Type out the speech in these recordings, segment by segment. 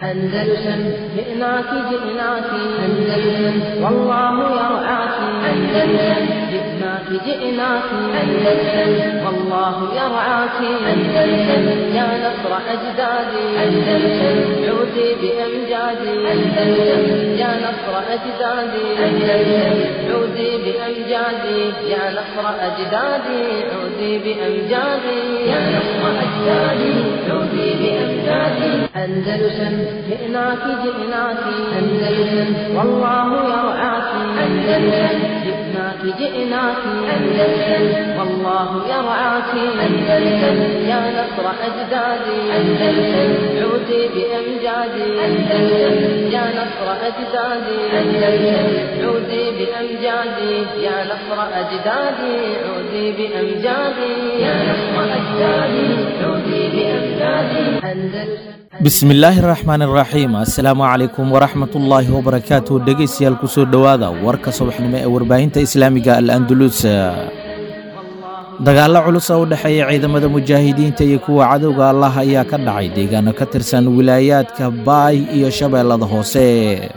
أندلسن جئناك جئناك أندلسن والله يرعاك أندلسن جئناك جئناك أندلسن والله يرعاك أندلسن يا نصر أجدادي أندلسن عودي بأمجادي أندلسن يا نصر أجدادي أندلسن عودي بأمجادي يا نصر أجدادي عودي بأمجادي يا نصر أجدادي عودي بأمجادي أندلسن جئناك جئناك أندلسن والله يرعاك أندلسن جئناك جئناك أندلسن والله يرعاك أندلسن يا نصر أجدادي أندلسن عودي بأمجادي أندلسن يا نصر أجدادي أندلسن عودي بأمجادي يا نصر أجدادي عودي بأمجادي يا نصر أجدادي عودي بأمجادي أندلسن bismillaahi raxmaani raxiim assalaamu calaykum waraxmatullaahi wabarakaatu dhegaystayaal kusoo dhowaada warka subaxnimo ee warbaahinta islaamiga al andulus dagaallo culus oo u dhexeeya ciidamada mujaahidiinta iyo kuwa cadowga allah ayaa ka dhacay deegaano ka tirsan wilaayaadka baay iyo shabeellada hoose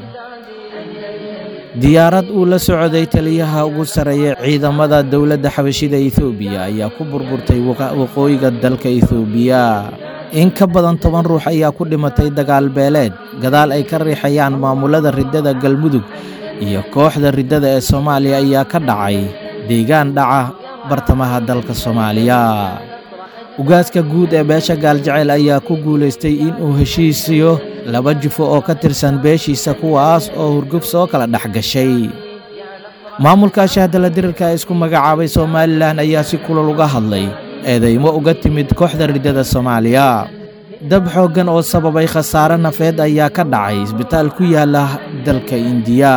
diyaarad uu la socday taliyaha ugu sarreeya ciidamada dowladda xabashida etoobiya ayaa ku burburtay waqooyiga dalka etoobiya in ka badan toban ruux ayaa ku dhimatay dagaal beeleed gadaal ay ka riixayaan maamulada riddada galmudug iyo kooxda riddada ee soomaaliya ayaa ka dhacay deegaan dhaca bartamaha dalka soomaaliya ugaaska guud ee beesha gaaljaceyl ayaa ku guulaystay inuu heshiisiyo laba jufo oo ka tirsan beeshiisa kuwaas oo hurguf soo kala dhex gashay maamulka shahdala dirirka ee isku magacaabay somalilan ayaa si kulal uga hadlay eedaymo uga timid kooxda riddada soomaaliya dab xooggan oo sababay khasaare nafeed ayaa ka dhacay isbitaal ku yaala dalka indiya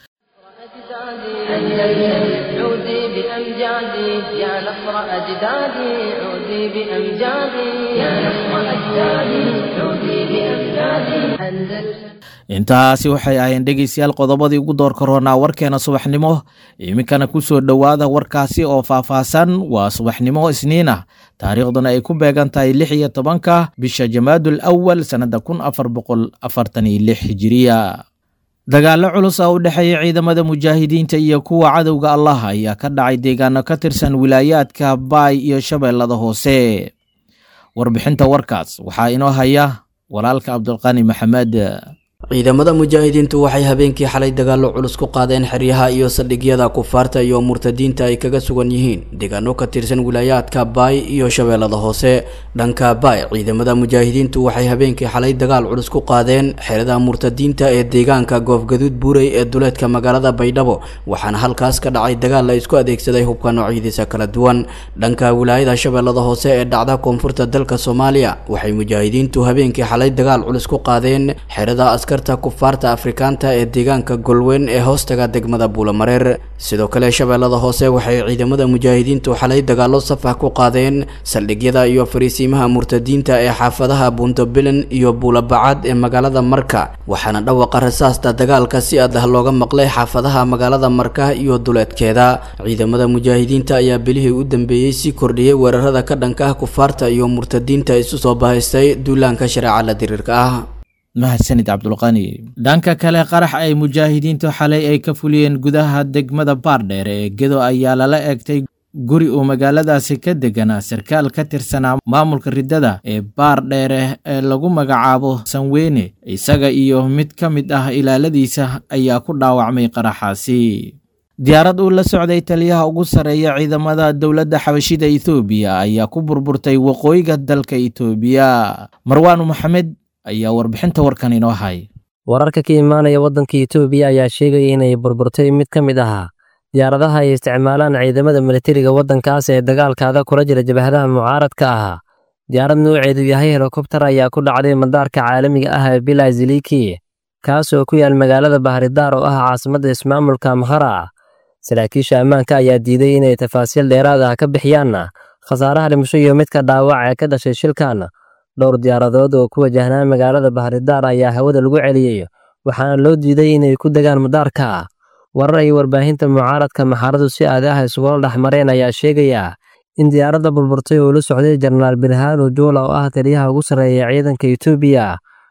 عودي بأمجادي يا نصر أجدادي عودي بأمجادي يا نصر أجدادي عودي بأمجادي أندلسن intaasi waxay ahayn dhegaystayaal qodobadii ugu door karoonaa warkeena subaxnimo iminkana ku soo dhowaada warkaasi oo faahfaahsan waa subaxnimo isniin ah taariikhduna ay ku beegan tahay lix iyo tobanka bisha jamaadul awal sannadda kun afar boqol afartan iyo lix hijiriya dagaallo culus oo u dhexeeya ciidamada mujaahidiinta iyo kuwa cadowga allah ayaa ka dhacay deegaano ka tirsan wilaayaadka baay iyo shabeellada hoose warbixinta warkaas waxaa inoo haya walaalka cabdulqani maxamed ciidamada mujaahidiintu waxay habeenkii xalay dagaallo culus ku qaadeen xeryaha iyo saldhigyada kufaarta iyo murtadiinta ay kaga sugan yihiin deegaano ka tirsan wilaayaadka baay iyo shabeellada hoose dhanka baay ciidamada mujaahidiintu waxay habeenkii xalay dagaal culus ku qaadeen xerada murtadiinta ee deegaanka goofgaduud buurey ee duleedka magaalada baydhabo waxaana halkaas ka dhacay dagaal la isku adeegsaday hubka noocyadiisa kala duwan dhanka wilaayada shabeellada hoose ee dhacda koonfurta dalka soomaaliya waxay mujaahidiintu habeenkii xalay dagaal culus ku qaadeen xerada askarta kufaarta afrikaanta ee deegaanka golweyn ee hoostaga degmada buulamareer sidoo kale shabeellada hoose waxay ciidamada mujaahidiintu xalay dagaallo safah ku qaadeen saldhigyada iyo fariisiimaha murtadiinta ee xaafadaha buuntobilen iyo buulabacad ee magaalada marka waxaana dhawaqa rasaasta dagaalka si adah looga maqlay xaafadaha magaalada marka iyo duleedkeeda ciidamada mujaahidiinta ayaa bilihii u dambeeyey sii kordhiyey weerarada ka dhanka ah kufaarta iyo murtadiinta isu soo bahaystay duulaanka shareeca la diriirka ah mahadsanid cabdulqani dhanka kale qarax ay mujaahidiintu xalay ay ka fuliyeen gudaha degmada baardheere ee gedo ayaa lala eegtay guri uu magaaladaasi ka deganaa sarkaal ka tirsanaa maamulka riddada ee baardheere ee lagu magacaabo sanweyne isaga iyo mid ka mid ah ilaaladiisa ayaa ku dhaawacmay qaraxaasi diyaarad uu la socday taliyaha ugu sarreeya ciidamada dowladda xabashida etoobiya ayaa ku burburtay waqooyiga dalka etoobiya marwaan maxamed ayaa warbixinta warkan inoo hay wararka ka imaanaya waddanka etoobiya ayaa sheegaya inay burburtay mid ka mid ahaa diyaaradaha ay isticmaalaan ciidamada militariga waddankaas ee dagaalkaada kula jira jabhadaha mucaaradka ahaa diyaarad nuuceedu yahay helikobtar ayaa ku dhacday madaarka caalamiga ah ee bilaa ziliki kaas oo ku yaal magaalada bahridaar oo ah caasimadda ismaamulka amhara saraakiisha ammaanka ayaa diiday inay tafaasiil dheeraad ah ka bixiyaanna khasaaraha dhimasho iyo midka dhaawac ee ka dhashay shilkan dhowr diyaaradood oo ku wajahnaa magaalada bahridaar ayaa hawada lagu celiyey waxaana loo diiday inay ku degaan madaarka warar ay warbaahinta mucaaradka maxaradu si aadaah isugula dhex mareen ayaa sheegaya in diyaaradda burburtay oo la socday jenaraal birhaanu juula oo ah taliyaha ugu sarreeya ciidanka etoobiya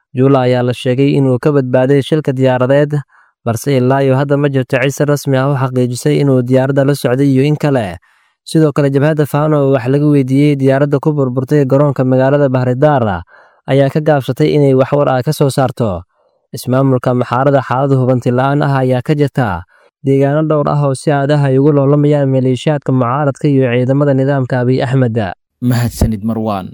juula ayaa la sheegay inuu ka badbaaday shilka diyaaradeed balse ilaa iyo hadda ma jirto cid si rasmi ah u xaqiijisay inuu diyaaradda la socday iyo in kale sidoo kale jabhadda faano oo wax laga weydiiyey diyaaradda ku burburtay garoonka magaalada bahridaara ayaa ka gaabsatay inay waxwar ah ka soo saarto ismaamulka maxaarada xaalada hubanti la'aan ah ayaa ka jirta deegaano dhowr ah oo si aadaha ay ugu loolamayaan maleeshiyaadka mucaaradka iyo ciidamada nidaamka abiy axmed mahadsanid marwaan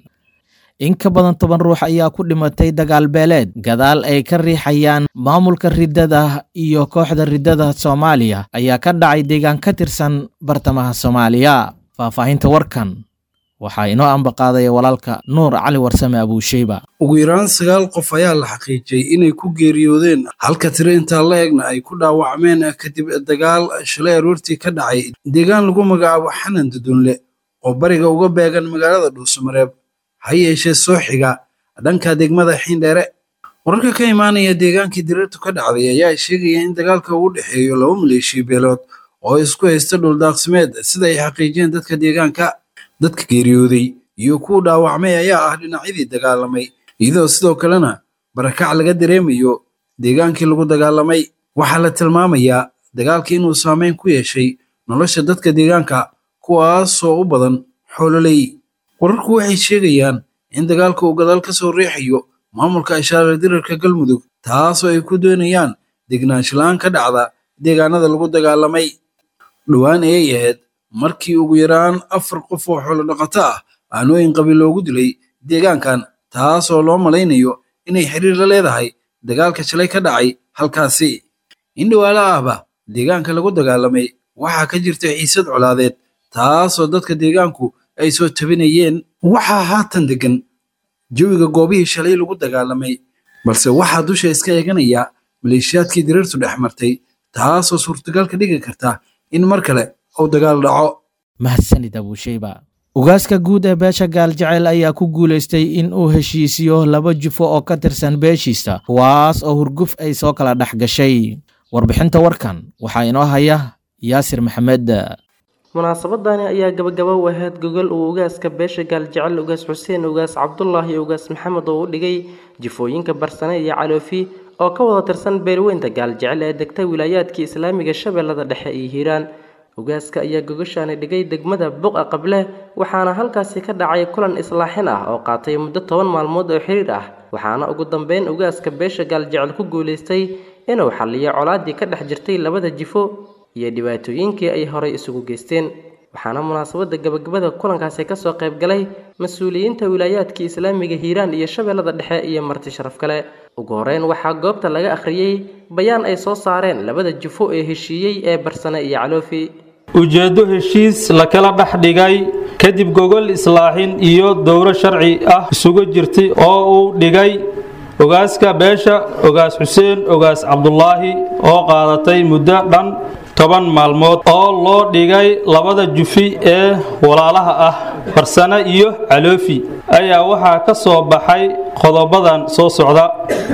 in ka badan toban ruux ayaa ku dhimatay dagaal beeleed gadaal ay ka riixayaan maamulka riddada iyo kooxda riddada soomaaliya ayaa ka dhacay deegaan ka tirsan bartamaha soomaaliya faahfaahinta warkan waxaa inoo ambaqaadaya walaalka nuur cali warsame abuusheyba ugu yaraan sagaal qof ayaa la xaqiijiyey inay ku geeriyoodeen halka tiro intaa la egna ay ku dhaawacmeen kadib dagaal shalay aroortii ka dhacay deegaan lagu magacaabo xanan dudunle oo bariga uga beegan magaalada dhuusamareeb ha yeeshee soo xiga dhanka degmada xiindheere wararka ka imaanaya deegaankii diriirtu ka dhacday ayaa sheegaya in dagaalka uu dhexeeyo laba maleeshiya beelood oo isku haysta dhuldaaqsimeed sida ay xaqiijiyeen dadka deegaanka dadka geeriyooday iyo kuwa dhaawacmay ayaa ah dhinacyadii dagaalamay iyadoo sidoo kalena barakac laga dareemayo deegaankii lagu dagaalamay waxaa la tilmaamayaa dagaalka inuu saameyn ku yeeshay nolosha dadka deegaanka kuwaasoo u badan xoololey wararku waxay sheegayaan in dagaalka uu gadaal ka soo riixayo maamulka ishaare dirarka galmudug taasoo ay ku doonayaan degnaanshalaan ka dhacda deegaanada lagu dagaalamay dhowaan ayay ahayd markii ugu yaraan afar qof oo xoolo dhaqato ah aanooyin qabiil loogu dilay deegaankan taasoo loo malaynayo inay xiriir la leedahay dagaalka shalay ka dhacay halkaasi in dhawaalo ahba deegaanka lagu dagaalamay waxaa ka jirta xiisad colaadeed taasoo dadka deegaanku ay soo tabinayeen waxaa haatan degan jawiga goobihii shalay lagu dagaalamay balse waxaa dusha iska eeganaya maleeshiyaadkii diriirtu dhex martay taasoo suurtagal ka dhigi karta in mar kale uu dagaal dhaco mahadsanid abuusheyba ugaaska guud ee beesha gaaljecel ayaa ku guulaystay in uu heshiisiyo laba jufo oo ka tirsan beeshiisa kuwaas oo hurguf ay soo kala dhex gashay warbixinta warkan waxaa inoo haya yaasir maxamed munaasabadani ayaa gabagaba u ahayd gogol uu ugaaska beesha gaaljecel ugaas xuseen ugaas cabdulaahi ugaas maxamed oo u dhigay jifooyinka barsane iyo caloofi oo ka wada tirsan beelweynta gaaljecel ee degta wilaayaadkii islaamiga shabeellada dhexe iyo hiiraan ugaaska ayaa gogoshaani dhigay degmada buqa qable waxaana halkaasi ka dhacay kulan islaaxin ah oo qaatay muddo toban maalmood oo xiriir ah waxaana ugu dambeyn ugaaska beesha gaaljecel ku guulaystay inuu xalliyo colaadii ka dhex jirtay labada jifo iyo dhibaatooyinkii ay horay isugu geysteen waxaana munaasabadda gabagabada kulankaasi kasoo qayb galay mas-uuliyiinta wilaayaadkii islaamiga hiiraan iyo shabeellada dhexe iyo marti sharaf kale ugu horeyn waxaa goobta laga akhriyey bayaan ay soo saareen labada jufo ee heshiiyey ee barsane iyo caloofi ujeeddo heshiis la kala dhex dhigay kadib gogol islaaxin iyo dowro sharci ah isugu jirtay oo uu dhigay ogaaska beesha ogaas xuseen ogaas cabdulaahi oo qaadatay muddo dhan toban maalmood oo loo dhigay labada jufi ee walaalaha ah farsane iyo caloofi ayaa waxaa ka soo baxay qodobadan soo socda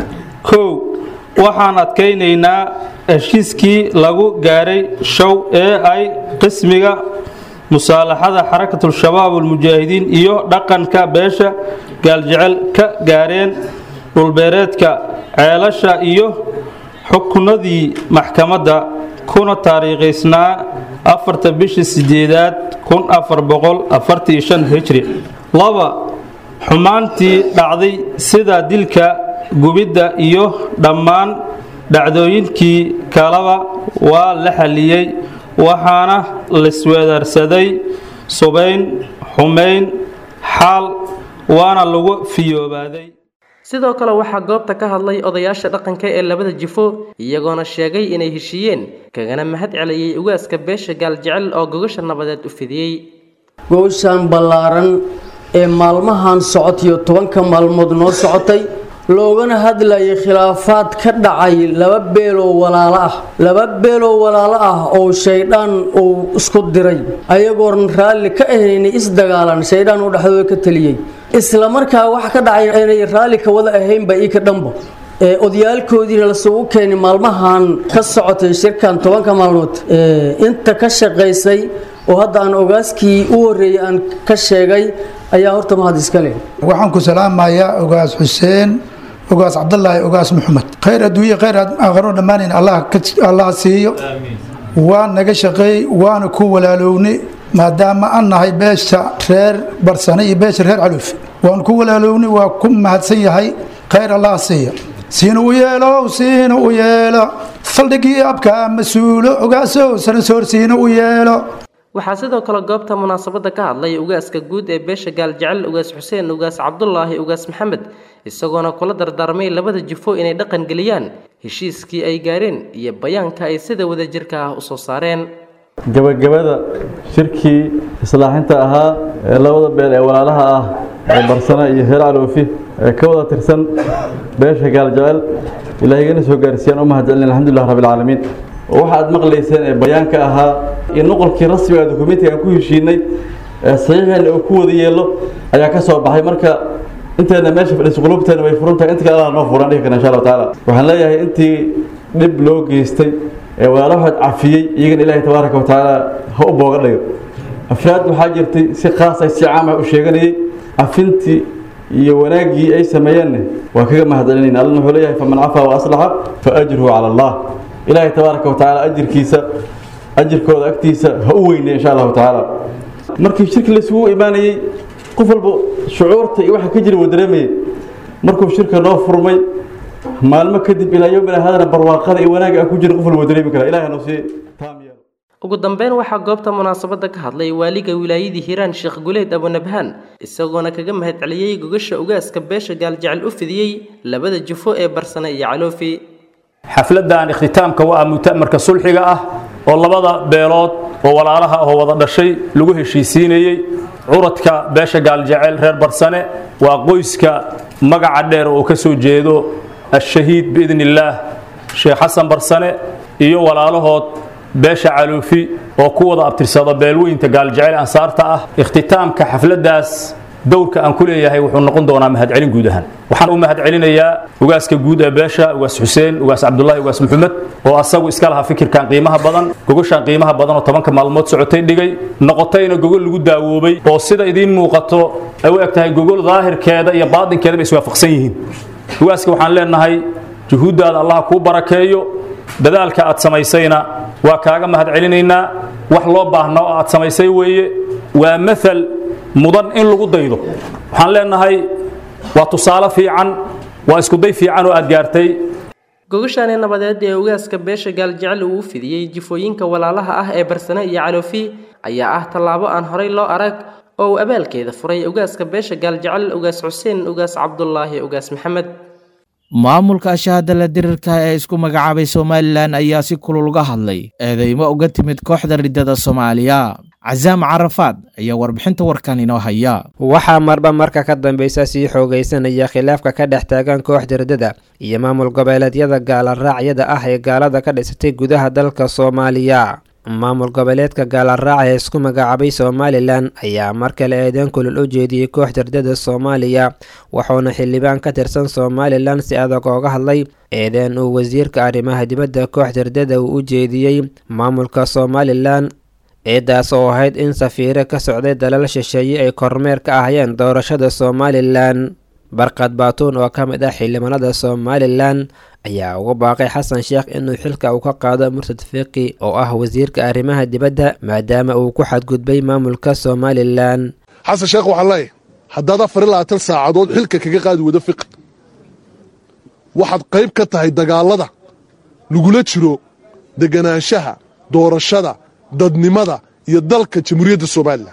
kow waxaan adkaynaynaa heshiiskii lagu gaaray show ee ay qismiga musaalaxada xarakatul-shabaab almujaahidiin iyo dhaqanka beesha gaaljecel ka gaareen dhulbeereedka ceelasha iyo xukunadii maxkamadda kuna taariikhaysnaa afarta bishii sideedaad kun afar boqol afartii shan hijri laba xumaantii dhacday sida dilka gubidda iyo dhammaan dhacdooyinkii kaleba waa la xalliyey waxaana laisweedarsaday subayn xumayn xaal waana lagu fiyoobaaday sidoo kale waxaa goobta ka hadlay odayaasha dhaqanka ee labada jifo iyagoona sheegay inay heshiiyeen kagana mahad celiyey ugaaska beesha gaaljecel oo gogasha nabadeed u fidiyey gowshan ballaaran ee maalmahan socotiyo tobanka maalmood noo socotay loogana hadlayay khilaafaad ka dhacay laba beeloo walaalo ah laba beeloo walaalo ah oo shaydhaan uu isku diray ayagoon raalli ka ahaynay isdagaalan shaydhaan uu dhexdooda ka taliyey isla markaa wax ka dhacay inay raalli ka wada ahaynba ii ka dhanba ee odayaalkoodiina lasugu keenay maalmahan ka socotay shirkan tobanka maalmood inta ka shaqaysay oo hadda aan ogaaskii u horreeyey aan ka sheegay ayaa horta mahad iska leh waxaan ku salaamayaa ogaas xuseen ogaas cabdulaahi ogaas maxamed khayr adduunye khayr aakhiro dhammaanayn allah siiyo waa naga shaqeeyey waana ku walaalownay maadaama aan nahay beesha reer barsane iyo beesha reer caluufi waan ku walaalownay waa ku mahadsan yahay khayr allah siiya siina u yeelo siina u yeelo saldhigii abka mas-uulo ogaasow sanasoor siina u yeelo waxaa sidoo kale goobta munaasabadda ka hadlay ugaaska guud ee beesha gaaljecel ugaas xuseen ugaas cabdulaahi ugaas maxamed isagoona kula dardaarmay labada jifo inay dhaqan geliyaan heshiiskii ay gaareen iyo bayaanka ay sida wadajirka ah u soo saareen gabagabada shirkii islaaxinta ahaa ee labada beel ee walaalaha ah ee barsana iyo reer caloofi ee ka wada tirsan beesha gaaljecel ilaahigana soo gaarsiiyaan u mahadcelin alxamdulilah rabbilcaalamiin waxa aad maqlayseen ee bayaanka ahaa iyo noqolkii rasmiga dokumentiga aan ku heshiinay ee saxiixeena uu ku wada yeelo ayaa ka soo baxay marka inteena meesha fadhiisa qulubteena way furan tahay inta kale allah noo furan dhihi karna insha allahu tacaala waxaan leeyahay intii dhib loo geystay ee walaalahood cafiyey iyagana ilaahay tabaaraka wa tacaala ha u booga dhigo afraad waxaa jirtay si khaas ay si caam ah u sheeganayay cafintii iyo wanaaggii ay sameeyeenna waa kaga mahadcelinayna allana wuxuu leeyahay faman cafaa wa aslaxa fa ajruhu cala allah ilaahay tabaaraka wa tacaala ajirkiisa ajirkooda agtiisa ha u weynay insha allahu tacaala markii shirki laisugu imaanayey qof walba shucuurta iyo waxa ka jira wuu dareemayay markuu shirka noo furmay maalmo kadib ilaa yowmina hadana barwaaqada iyo wanaagga aan ku jirin qof walba wuu dareemi karaa ilahay noo sii taam yeelo ugu dambeyn waxaa goobta munaasabadda ka hadlay waaliga wilaayadii hiiraan sheekh guleed abunabhaan isagoona kaga mahadceliyey gogasha ugaaska beesha gaaljecel u fidiyey labada jufo ee barsane iyo caloofi xafladan ikhtitaamka waa mutamarka sulxiga ah oo labada beelood oo walaalaha oo wada dhashay lagu heshiisiinayey curadka beesha gaaljecel reer barsane waa qoyska magaca dheer oo ka soo jeedo ashahiid biidni illaah sheekh xasan barsane iyo walaalahood beesha caluufi oo ku wada abtirsada beelweynta gaaljecel ansaarta ah ikhtitaamka xafladaas dowrka aan ku leeyahay wuxuu noqon doonaa mahadcelin guud ahaan waxaan u mahadcelinayaa ugaaska guud ee beesha ugaas xuseen ugaas cabdulaahi ugaas maxamed oo asagu iska lahaa fikirkan qiimaha badan gogoshaan qiimaha badan oo tobanka maalmood socotay dhigay noqotayna gogol lagu daawoobay oo sida idiin muuqato ay u eg tahay gogol daahirkeeda iyo baadinkeeda bay iswaafaqsan yihiin ugaaska waxaan leenahay juhuuddaada allah kuu barakeeyo dadaalka aad samaysayna waa kaaga mahadcelinaynaa wax loo baahna oo aad samaysay weeye waa maal mudan in lagu daydo waxaan leenahay waa tusaale fiican waa iskuday fiican oo aad gaartay gogashaani nabadeed ee ugaaska beesha gaaljecel uu u fidiyey jifooyinka walaalaha ah ee barsane iyo caloofi ayaa ah tallaabo aan horay loo arag oo uu abaalkeeda furay ugaaska beesha gaaljecel ugaas xuseen ugaas cabdulaahi ugaas maxamed maamulka shahadala dirirka ee isku magacaabay somalilan ayaa si kulul uga hadlay eedeymo uga timid kooxda riddada soomaaliya casaam carafaad ayaa warbixinta warkan inoo haya waxaa marba marka ka dambeysa sii xoogaysanaya khilaafka ka dhex taagan kooxda riddada iyo maamul goboleedyada gaalaraacyada ah ee gaalada ka dhisatay gudaha dalka soomaaliya maamul goboleedka gaalaraac ee isku magacaabay somalilan ayaa mar kale eedeyn kulul u jeediyey kooxda riddada soomaaliya wuxuuna xildhibaan ka tirsan somalilan si adag ooga hadlay eedeen uu wasiirka arrimaha dibadda kooxda riddada uu u jeediyey maamulka somalilan ciidaas oo ahayd in safiire ka socday dalal shisheeye ay kormeer ka ahayeen doorashada somalilan barkad baatuun oo ka mid ah xildhibaanada somalilan ayaa ugu baaqay xasan sheekh inuu xilka uu ka qaado murtad fiqi oo ah wasiirka arrimaha dibadda maadaama uu ku xadgudbay maamulka somalilan xasan sheekh waxaan leeyahay haddaad afar iyo labaatan saacadood xilka kaga qaadi wado fiqi waxaad qayb ka tahay dagaallada lagula jiro deganaanshaha doorashada dadnimada iyo dalka jamhuuriyadda somalilan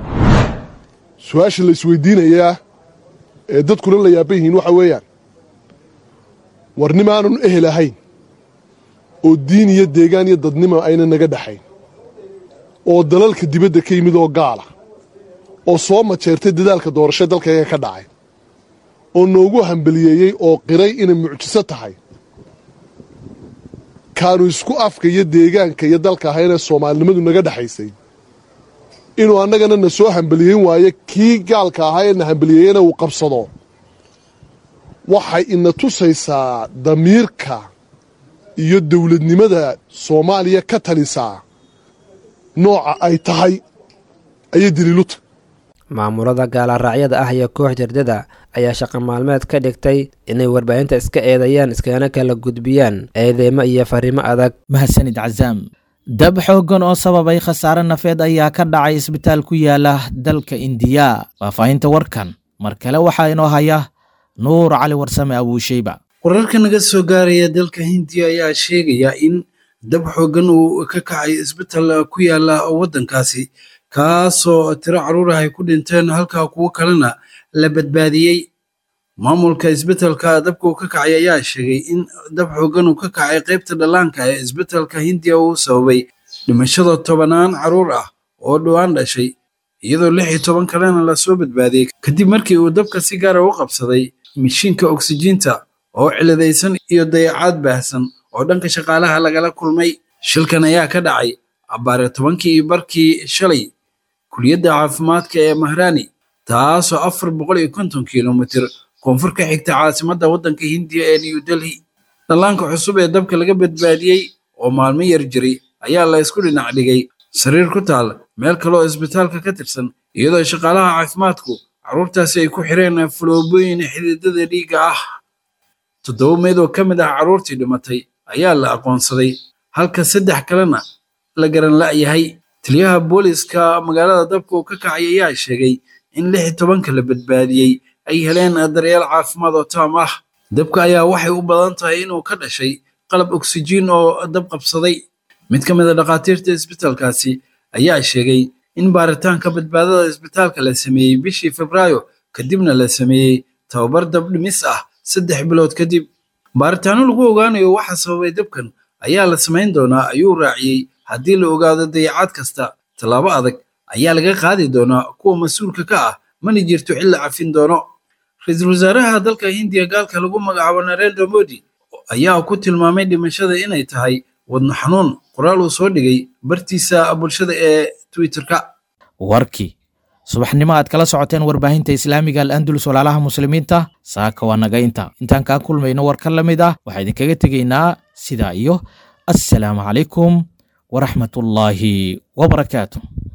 su-aasha la isweydiinayaa ee dadkuna la yaaban yihiin waxa weeyaan warnimaanun ehel ahayn oo diin iyo deegaan iyo dadnimo ayna naga dhaxayn oo dalalka dibadda ka yimid oo gaala oo soo majeertay dadaalka doorasho dalkayga ka dhacay oo noogu hambaliyeeyey oo qiray inay mucjiso tahay kaanu isku afka iyo deegaanka iyo dalka ahaynee soomaalinimadu naga dhexaysay inuu annagana na soo hambaliyeyn waayo kii gaalka ahaa ee na hambaliyeeyena uu qabsado waxay ina tusaysaa damiirka iyo dowladnimada soomaaliya ka talisaa nooca ay tahay ayay daliiluta maamulada gaalaraacyada ah iyo koox jardada ayaa shaqo maalmeed ka dhigtay inay warbaahinta iska eedeeyaan iskana kala gudbiyaan eedeymo iyo fariimo adag mahadsanid cazaam dab xooggan oo sababay khasaare nafeed ayaa ka dhacay isbitaal ku yaala dalka indiya faahfaahinta warkan mar kale waxaa inoo haya nuur cali warsame abuusheyba wararka naga soo gaaraya dalka hindiya ayaa sheegaya in dab xooggan uu ka kacay isbitaal ku yaala waddankaasi kaasoo tiro carruur ah ay ku dhinteen halka kuwo kalena la badbaadiyey maamulka isbitaalka dabka uu ka kacay ayaa sheegay in dab xooggan uu ka kacay qaybta dhallaanka ee isbitaalka hindiya uu sababay dhimashada tobanaan carruur ah oo dhowaan dhashay iyadoo lix iyo toban kalena lasoo badbaadiyey kadib markii uu dabka si gaara u qabsaday mishiinka oksijiinta oo ciladaysan iyo dayacaad baahsan oo dhanka shaqaalaha lagala kulmay shilkan ayaa ka dhacay abbaare tobankii iyo barkii shalay kuliyadda caafimaadka ee mahrani taasoo afar boqol iyo konton kilomitir koonfur ka xigta caasimadda waddanka hindiya ee new delhi dhallaanka cusub ee dabka laga badbaadiyey oo maalmo yar jiray ayaa la isku dhinac dhigay sariir ku taal meel kaleoo isbitaalka ka tirsan iyadoo shaqaalaha caafimaadku carruurtaasi ay ku xireen fuloobooyin xididada dhiigga ah toddoba meed oo ka mid ah carruurtii dhimatay ayaa la aqoonsaday halka saddex kalena la garan la'yahay taliyaha booliska magaalada dabka uu ka kacay ayaa sheegay in lix iyo tobanka la badbaadiyey ay heleen daryeel caafimaad oo taam ah dabka ayaa waxay u badan tahay inuu ka dhashay qalab oksijiin oo dab qabsaday mid ka mid a dhakhaatiirta isbitaalkaasi ayaa sheegay in baaritaanka badbaadada isbitaalka la sameeyey bishii febraayo kadibna la sameeyey tababar dab dhimis ah saddex bilood kadib baaritaano lagu ogaanayo waxa sababay dabkan ayaa la samayn doonaa ayuu raaciyey haddii la ogaado dayacaad kasta tallaabo adag ayaa laga qaadi doonaa kuwa mas-uulka ka ah mana jirto xil la cafin doono ra-iisul wasaaraha dalka hindiya gaalka lagu magacaabo narendra modi ayaa ku tilmaamay dhimashada inay tahay wadno xanuun qoraal uu soo dhigay bartiisa bulshada ee twitterka warkii subaxnimo aad kala socoteen warbaahinta islaamiga al-andulus walaalaha muslimiinta saaka waa naga inta intaan kaa kulmayno war ka la mid ah waxaa idinkaga tegaynaa sidaa iyo assalaamu calaykum waraxmatullaahi wabarakaatu